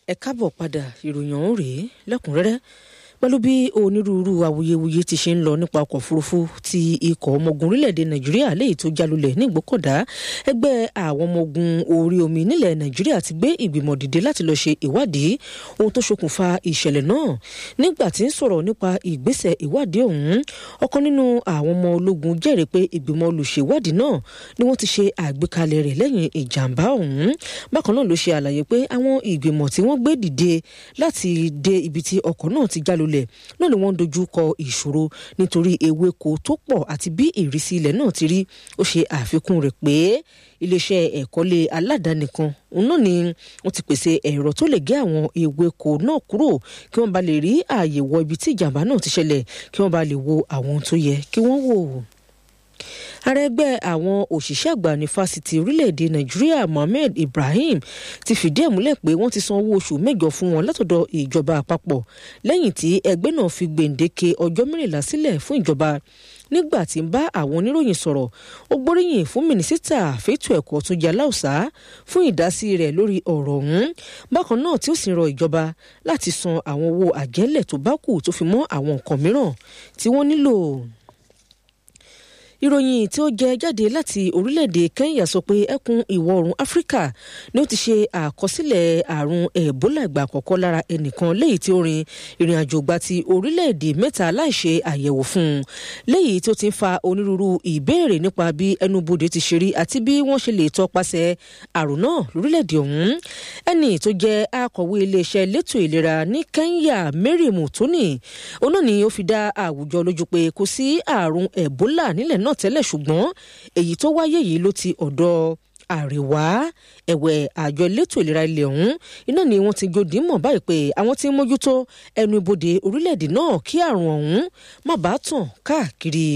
ẹ káàbọ̀ padà ìròyìn ọ̀hún rèé lẹ́kùnrẹ́rẹ́ pẹ̀lú bí onírúurú awuyewuye ti ṣe ń lọ nípa ọkọ̀ òfurufú ti ikọ̀ ọmọ ogun orílẹ̀-èdè nàìjíríà léyìí tó jálulẹ̀ ní ìgbókọ̀dá ẹgbẹ́ àwọn ọmọ ogun orí omi nílẹ̀ nàìjíríà ti gbé ìgbìmọ̀ dìde láti lọ ṣe ìwádìí ohun tó ṣokùnfà ìṣẹ̀lẹ̀ náà nígbà tí ń sọ̀rọ̀ nípa ìgbésẹ̀ ìwádìí ọ̀hún ọ̀kan nínú àwọn ọmọ ológun jẹ́rìí pé ìgbìmọ̀ olùṣèwádìí náà ni wọ́n ti ṣe àgbékalẹ̀ rẹ̀ lẹ́yìn ìjàmbá ọ̀hún bákan náà ló ṣe àlàyé pé àwọn ìgbìmọ̀ tí wọ́n gbé dìde láti dé ibi tí ọkọ̀ náà ti jálulẹ̀ náà ni wọ́n ń dojú kọ ìṣòro nítorí ewéko tó pọ̀ àti bí ìrísí ilẹ̀ náà ti rí ó ṣe àfikún rẹ̀ pé iléeṣẹ́ ẹ̀kọ́lé aládàáni kan náà ni wọ́n ti pèsè ẹ̀rọ tó lè gé àwọn ewéko náà kúrò kí wọ́n bá lè rí ààyè wọ ibi tí ìjàmbá náà ti ṣẹlẹ̀ kí wọ́n bá lè wo àwọn tó yẹ kí wọ́n wò ààrẹ ẹgbẹ́ àwọn òṣìṣẹ́ àgbà ní fásitì orílẹ̀-èdè nàìjíríà mohammed ibrahim ti fìdí ẹ̀ múlẹ̀ pé wọ́n ti san owó oṣù mẹ́jọ fún wọn látọ̀dọ̀ ìjọba àpapọ̀ lẹ́yìn tí ẹgbẹ́ náà fi gbèǹdéke ọjọ́ mẹ́rìnlá sílẹ̀ fún ìjọba nígbà tí ń bá àwọn oníròyìn sọ̀rọ̀ ó gbóríyìn fún mínísítà fẹ́tò ẹ̀kọ́ Túnjí Aláùsá fún ìdásí rẹ̀ lórí ọ̀rọ̀ ọ̀hún bákan náà tí ó sì rọ ìjọba láti san àwọn owó àjẹ́lẹ̀ tó bá kù tó fi mọ́ àwọn nǹkan mìíràn tí wọ́n nílò ìròyìn tí ó jẹ jáde láti orílẹ̀-èdè Kenya sọ pé ẹkùn ìwọ̀ oòrùn Áfíríkà ni ó ti ṣe àkọsílẹ̀ àrùn Ebola ìgbà àkọ́kọ́ lára ẹnìkan léyìí tí ó rin ìrìn àjò gba ti orílẹ̀-èdè mẹ́ta láìṣe àyẹ̀wò fún un léyìí tí ó ti ń fa onírúurú ìbéèrè nípa bí ẹnubodè ti ṣe rí àti bí wọ́n ṣe lè tọpasẹ̀ àrùn náà lórílẹ̀-èdè ọ̀hún ẹni tó jẹ́ akọ̀wé iléeṣẹ́ elétò ìlera ní Kenya Mary Mutoni òun náà ni ó fi dá àwùjọ lójú pé kò sí àrùn Ebola nílẹ̀ náà tẹ́lẹ̀ ṣùgbọ́n èyí tó wáyé yìí ló ti ọ̀dọ̀ àríwá ẹ̀wẹ̀ àjọ elétò ìlera ilẹ̀ ọ̀hún iná ni wọ́n ti gòdì mọ̀ báyìí pé àwọn tí ń mójútó ẹnu ibodè orílẹ̀-èdè náà kí àrùn ọ̀hún má bàa tàn káàkiri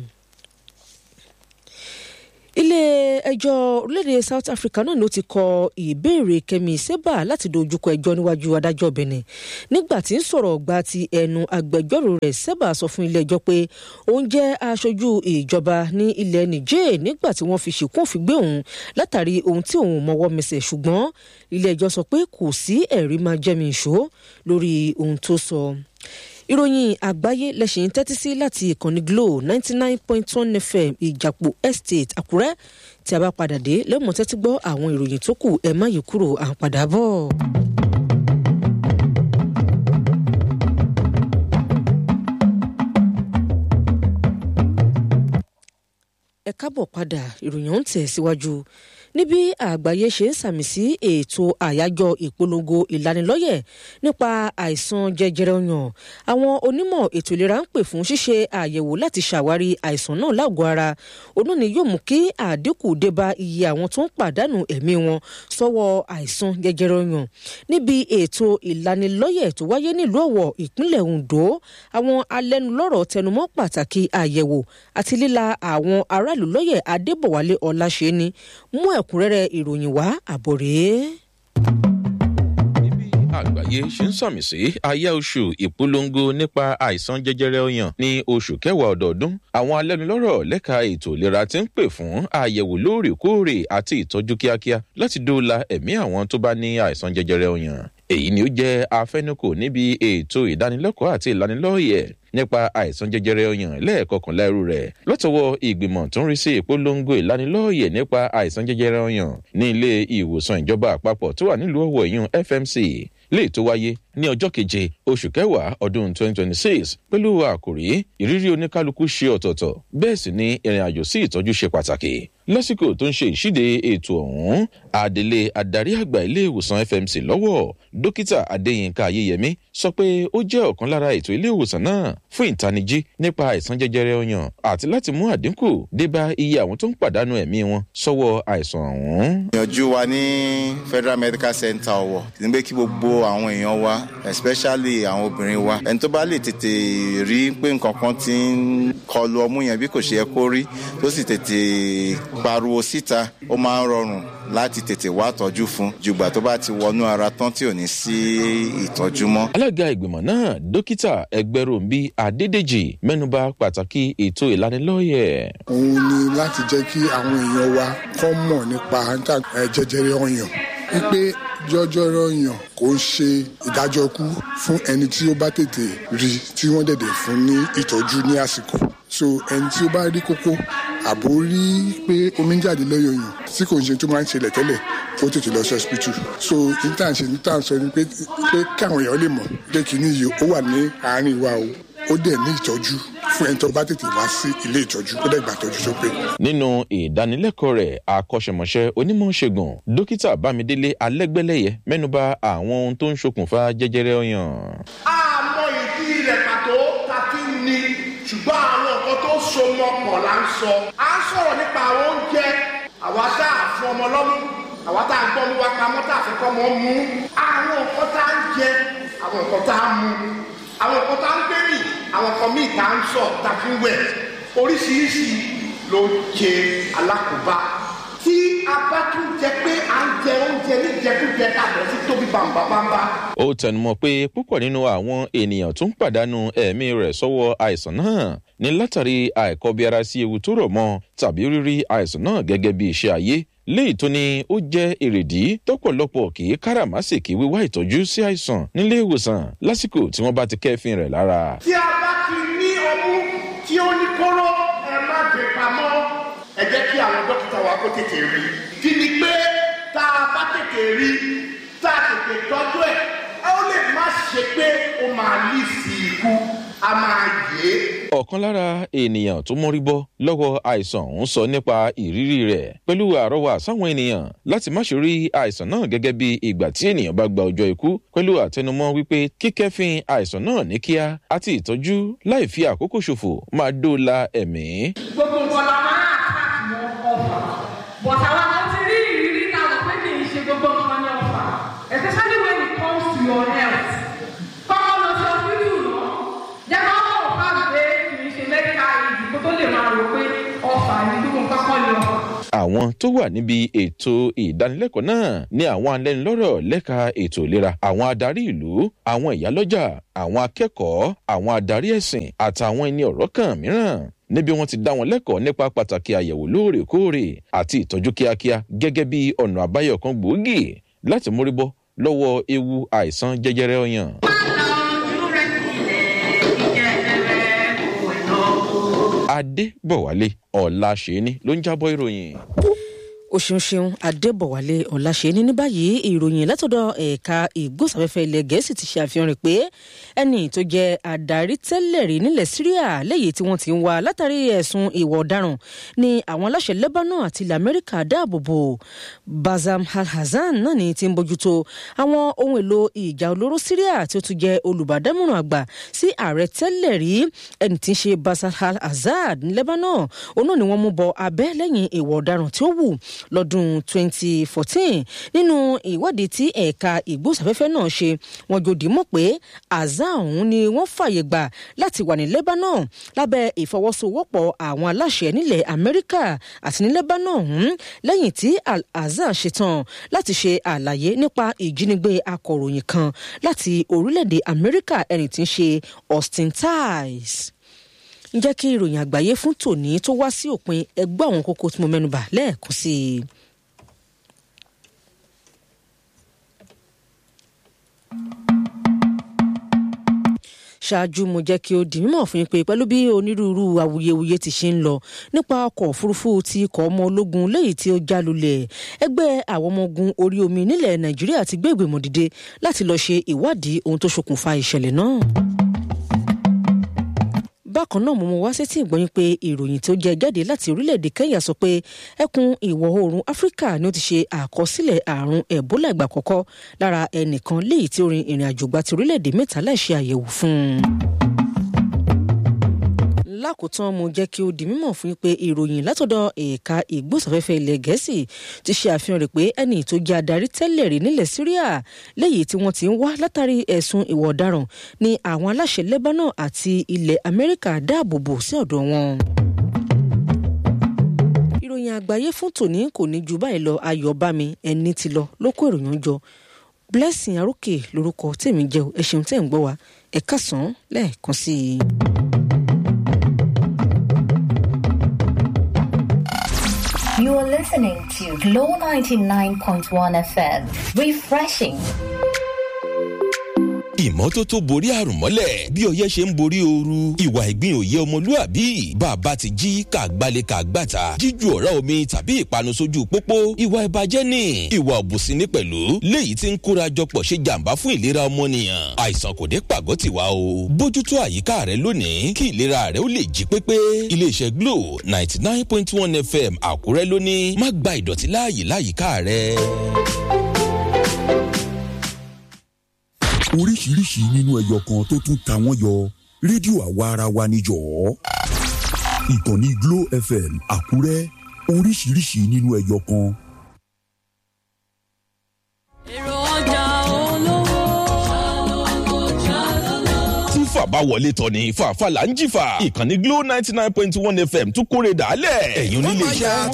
ilé ẹjọ́ orílẹ̀-èdè South Africa náà ló ti kọ ìbéèrè Kẹ́mi Seba láti dojúkọ ẹjọ́ níwájú adájọ́ Benin nígbà tí ń sọ̀rọ̀ gba ti ẹnu agbẹjọ́rò rẹ̀ Seba sọ fún ilé ẹjọ́ pé òun jẹ́ aṣojú ìjọba ní ilẹ̀ Niger nígbà tí wọ́n fi ṣìkún òfin gbé òun látàrí ohun tí òun mọwọ́ mẹsẹ̀ ṣùgbọ́n ilé ẹjọ́ sọ pé kò sí ẹ̀rí máa jẹ́mi ìṣó lórí ohun tó sọ ìròyìn àgbáyé lẹ́sìn tẹ́tí sí láti ìkànnì Glo ninety nine point one FM ìjàpọ̀ estate Àkúrẹ́ tí a bá padà dé lẹ́mọ̀ tẹ́tí gbọ́ àwọn ìròyìn tó kù ẹ̀ má yí kúrò à ń padà bọ̀. ẹ káàbọ̀ padà ìròyìn ọ̀hún tẹ̀ síwájú níbi àgbáyé ṣe ń sàmì sí ètò àyájọ́ ìpolongo ìlanilọ́yẹ̀ nípa àìsàn jẹjẹrẹ ọyàn àwọn onímọ̀ ètò ìlera ń pè fún ṣíṣe àyẹ̀wò láti ṣàwárí àìsàn náà lágọ̀ọ́ ara òun ni yóò mú kí àdínkù dé bá iye àwọn tó ń pàdánù ẹ̀mí wọn sọ́wọ́ àìsàn jẹjẹrẹ ọyàn níbi ètò ìlanilọ́yẹ̀ tó wáyé nílùú Ọ̀wọ̀ ìpínlẹ̀ Ondo àwọn alẹ́nulọ́rọ̀ tẹnumọ́ pàtàkì àyẹ̀wò àti líla àwọn aráàlú lọ́yẹ̀ Adébọ̀wálé Ọláṣẹ́ni mú ẹ̀ ẹ̀kúnrẹ́rẹ́ ìròyìn wá àbọ̀ rèé. àgbáyé ṣe ń sàmì sí àyà oṣù ìpolongo nípa àìsàn jẹjẹrẹ ọyàn ní oṣù kẹwàá ọdọọdún àwọn alẹ́nulọ́rọ̀ lẹ́ka ètò ìlera ti ń pè fún àyẹ̀wò lóòrèkóòrè àti ìtọ́jú kíákíá láti dóòlà ẹ̀mí àwọn tó bá ní àìsàn jẹjẹrẹ ọyàn èyí ni ó jẹ́ afẹnukò níbi ètò ìdánilẹ́kọ̀ọ́ àti ìlanilọ́yẹ̀ nípa àìsàn jẹjẹrẹ ọyàn lẹ́ẹ̀kọkànlá irú rẹ̀ lọ́tọ̀wọ́ ìgbìmọ̀ tó ń rí sí ìpolongo ìlanilọ́yẹ̀ nípa àìsàn jẹjẹrẹ ọyàn ní ilé ìwòsàn ìjọba àpapọ̀ tó wà nílùú Ọ̀wọ̀ ìyún FMC lè tó wáyé ní ọjọ́ keje oṣù kẹwàá ọdún 2026 pẹ̀lú àkòrí ìrírí oníkálukú ṣe ọ̀tọ̀ọ̀tọ̀ bẹ́ẹ̀ sì ni ìrìn àjò sí ìtọ́jú ṣe pàtàkì lásìkò tó ń ṣe ìṣíde ètò ọ̀hún adelé adarí àgbà ilé ìwòsàn FMC lọ́wọ́ dókítà adéyínká ayéyẹmí sọ pé ó jẹ́ ọ̀kan lára ètò ilé ìwòsàn náà fún ìtanijí nípa àìsàn jẹjẹrẹ ọyàn àti láti mú àdínkù débá iye àwọn tó ń pàdánù ẹ̀mí wọn sọ́wọ́ àìsàn ọ̀hún. ìyànjú wa ní Federal Medical Center Ọ̀wọ̀ ní pé kí gbogbo àwọn èèyàn wa especially àwọn obìnrin wa ẹni tó bá lè tètè rí pé nǹkan kan ti ń kọlu ọmú yẹn bí kò ṣe yẹ kó rí tó sì tètè pariwo síta ó máa ń rọrùn láti tètè wá tọ́jú fún jùgbà tó bá ti wọnú ara tán tí ò ní sí ìtọ́jú mọ́. alága ìgbìmọ̀ náà dókítà ẹgbẹ́ròmbí adédèjì mẹ́nuba pàtàkì ètò ìlanilọ́yẹ̀. òun ni láti jẹ́ kí àwọn èèyàn wa kọ́ mọ̀ nípa jẹjẹrẹ ọyàn wípé jọjọrọ yàn kò ń ṣe ìdájọ́ kú fún ẹni tí ó bá tètè rí tí wọ́n dẹ̀dẹ̀ fún ní ìtọ́jú ní àsìkò so ẹni tí ó bá rí kókó àbò rí pé omi ń jáde lọ́yọ̀ yàn tí kò ń ṣe tó máa ń ṣẹlẹ̀ tẹ́lẹ̀ ó tètè lọ sí hospital so intan ṣe intan sọ ni pé pé káwọn èèyàn lè mọ̀ pé kìíní yìí ó wà ní àárín wa o ó dẹ̀ ní ìtọ́jú fún ẹni tó bá tètè wá sí ilé ìtọ́jú ó dẹ̀ gbà tọ́jú tó pé. nínú ìdánilẹ́kọ̀ọ́ rẹ̀ akọ́ṣẹ́mọṣẹ́ onímọ̀ ṣègùn dókítà bámidélé alẹ́gbẹ́lẹ́yẹ mẹ́nuba àwọn ohun tó ń ṣokùnfà jẹjẹrẹ ọyàn. àmọ́ ìdí rẹ̀ pàtó ta fi ń ni ṣùgbọ́n àwọn nǹkan tó so mọ́ pọ̀ là ń sọ. à ń sọ̀rọ̀ nípa àwọn oúnjẹ àwa tá a fún ọmọ lọ́mú àwa tá a gbọ́ mú wa pamọ́ tá a fi kọ́ mọ́ mú. àwọn nǹkan tá a ń jẹ àwọn nǹkan tá a mú àwọn nǹkan tá a ń gbé rìn àwọn nǹkan míì tá a ń sọ tá a fi ń wẹ̀ oríṣiríṣi ló ń ṣe alákòóbá tí a bá tún jẹ pé à ń jẹ oúnjẹ níjẹkújẹ tàbí sí tóbi bàǹbàǹbà. ó tẹnumọ́ pé púpọ̀ nínú àwọn ènìyàn tó ń pàdánù ẹ̀mí rẹ̀ sọ́wọ́ àìsàn náà ní látàrí àìkọbiara sí ewu tó rọ̀ mọ́ tàbí rírí àìsàn náà gẹ́gẹ́ bí iṣẹ́ ayé léyìí tó ní ó jẹ́ èrèdí tọ́pọ̀lọpọ̀ kì í káràmásìkì wíwá ìtọ́jú sí àìsàn nílé ìwòsàn lásìkò tí wọ́n bá ti kẹ́fìn rẹ̀ lára. tí a bá ti ní ọmú tí ó ní kóró ẹ má gbé pamọ́ ẹ jẹ́ kí àwọn dókítà wa kó tètè rí kí ni pé tá a bá tètè rí tá a tètè tọ́jú ẹ̀ ẹ ó lè má ṣe pé ó máa lì sí ikú a máa yé. ọ̀kan lára ènìyàn tó mórí bọ́ lọ́wọ́ àìsàn ń sọ nípa ìrírí rẹ̀ pẹ̀lú àrọ́wà sáwọn ènìyàn láti má ṣe rí àìsàn náà gẹ́gẹ́ bí ìgbà tí ènìyàn bá gba ọjọ́ ikú pẹ̀lú àtẹnumọ́ wípé kíkẹ́fín àìsàn náà ní kíá àti ìtọ́jú láì fi àkókò ṣòfò máa dóòlà ẹ̀mí. gbogbo nǹkan la máa àtàkì wọn ọfà but àwọn kan ti rí ìrírí náà lọ pé kì í ṣe gbogbo nǹkan ní ọfà especially when it comes to your health kọ́kọ́ lọ sí hospital náà jẹ́ kó mọ̀ fà pé kì í ṣe medical aid kó tó lè máa rò pé ọfà ní gbogbo nǹkan kọ́ ní ọfà. àwọn tó wà níbi ètò ìdánilẹ́kọ̀ọ́ náà ní àwọn alẹ́nulọ́rọ̀ lẹ́ka ètò ìlera àwọn adarí ìlú àwọn ìyálọ́jà àwọn akẹ́kọ̀ọ́ àwọn adarí ẹ̀sìn àtàwọn ẹni ọ̀rọ̀ kan mìíràn níbi wọn ti dá wọn lẹ́kọ̀ọ́ nípa pàtàkì àyẹ̀wò lóòrèkóòrè àti ìtọ́jú kíákíá gẹ́gẹ́ bí ọ̀nà àbáyọ kan gbòógì láti mórí bọ́ lọ́wọ́ ewu àìsàn jẹjẹrẹ ọyàn. adébọ̀wálé ọ̀làṣẹ́ni ló ń jábọ̀ ìròyìn o ṣeun ṣeun adébọ̀wálé ọ̀làṣẹ́ni ní báyìí ìròyìn látọ̀dọ̀ ẹ̀ka ìgbósàfẹ́fẹ́ ilẹ̀ gẹ̀ẹ́sì ti ṣe àfihàn rẹ̀ pé ẹni tó jẹ́ adarí tẹ́lẹ̀ rí nílẹ̀ syria lẹ́yìn tí wọ́n ti ń wá látàrí ẹ̀sùn ìwà ọ̀daràn ni àwọn aláṣẹ lebanon àti ilẹ̀ amẹ́ríkà dáàbò bò bazam al-hassan náà ni ti ń bójútó àwọn ohun èlò ìjà olóró syria tí ó tún jẹ́ olùbádámọ̀ràn àgbà sí ààrẹ tẹ́lẹ̀ rí ẹni tí ń ṣe bazam al-assad ní lebanon òun náà ni wọ́n mú bọ abẹ́ lẹ́yìn ìwà ọ̀daràn tí ó wù lọ́dún 2014 nínú ìwádìí tí ẹ̀ka ìgbósàfẹ́fẹ́ náà ṣe wọ́n jòdì mọ̀ pé àzá ọ̀hún ni wọ́n fààyè gbà láti wà ní lebanon lábẹ́ ìfọwọ́sowọ́pọ̀ àwọn aláṣẹ nílẹ̀ amẹ́ríkà àti ní lebanon ọ̀hún lẹ́yìn tí al-azhar ṣetán láti ṣe àlàyé nípa ìjínigbé akọ̀ròyìn kan láti orílẹ̀-èdè amẹ́ríkà ẹni tí ń ṣe austin tice ń jẹ́ kí ìròyìn àgbáyé fún tòní tó wá sí òpin ẹgbẹ́ àwọn kókó tí mo mẹ́nuba lẹ́ẹ̀kan sí i. ṣáájú mo jẹ́ kí ó di mímọ̀ fún yín pé pẹ̀lú bí onírúurú awuyewuye ti ṣe ń lọ nípa ọkọ̀ òfurufú ti ikọ̀ ọmọ ológun léyìí tí ó já lulẹ̀ ẹgbẹ́ àwọn ọmọ ogun orí omi nílẹ̀ nàìjíríà ti gbé ìgbìmọ̀ dìde láti lọ́ọ́ ṣe ìwádìí ohun tó ṣokùnfà ìṣẹ̀lẹ̀ náà bákan náà mo mọ wá sétí ìgbọ́yìn pé ìròyìn tó jẹ jáde láti orílẹ̀-èdè kenya sọ pé ẹkùn ìwọ̀ oòrùn áfíríkà ni ó ti ṣe àkọsílẹ̀ àrùn ẹ̀bólà ìgbà kọ́kọ́ lára ẹnìkan léyìí tí ó rin ìrìn àjò gba ti orílẹ̀-èdè mẹ́ta láì ṣe àyẹ̀wò fún un lákòótán mo jẹ́ kí ó di mímọ̀ fún yín pé ìròyìn látọ̀dọ̀ ẹ̀ka ìgbósàfẹ́fẹ́ ilẹ̀ gẹ̀ẹ́sì ti ṣe àfihàn rẹ̀ pé ẹni tó jẹ́ adarí tẹ́lẹ̀ rí nílẹ̀ syria léyìí tí wọ́n ti ń wá látàrí ẹ̀sùn ìwà ọ̀daràn ni àwọn aláṣẹ lebanon àti ilẹ̀ amẹ́ríkà dáàbò bò sí ọ̀dọ̀ wọn ìròyìn àgbáyé fún tòní kò ní ju báyìí lọ ayọ̀ bá mi ẹni tí lọ ló kó ìròyìn jọ blessing arókè lórúkọ tèmi jẹ́ ẹ ṣeun tẹ́ ń gbọ́ wa ẹ kásán lẹ́ẹ̀kan sí i. You are You're listening to Glow 99.1 FM. Refreshing. ìmọ́tótó borí àrùn mọ́lẹ̀ bí ọyẹ́ ṣe ń borí ooru ìwà ìgbín òye ọmọlúàbí bàbá ti jí kàgbálẹ̀ kàgbàtà jíju ọ̀rá omi tàbí ìpanu sójú pópó ìwà ìbàjẹ́ ni ìwà òbùsí ní pẹ̀lú léyìí tí ń kóra jọpọ̀ ṣe jàǹbá fún ìlera ọmọnìyàn àìsàn kò dé pàgọ́ tiwa o bójútó àyíká rẹ lónìí kí ìlera rẹ ó lè jí pépé iléeṣẹ́ glo ninety nine point one fm àkúrẹ́ lónìí má gba ìdọ̀tí láàyè láyìíká rẹ. oríṣiríṣi nínú ẹyọ kan tó tún ta wọ́n yọ rédíò àwa ara wa níjọ́ ìkànnì glo fm àkúrẹ́ oríṣiríṣi nínú ẹyọ kan. èrò ọjà olówó tí fàbá wọlé tọ̀ ní fàáfàá là ń jìfà ìkànnì glo ninety nine point one fm tún kórè dàálẹ̀ ẹ̀yin onílé iṣẹ́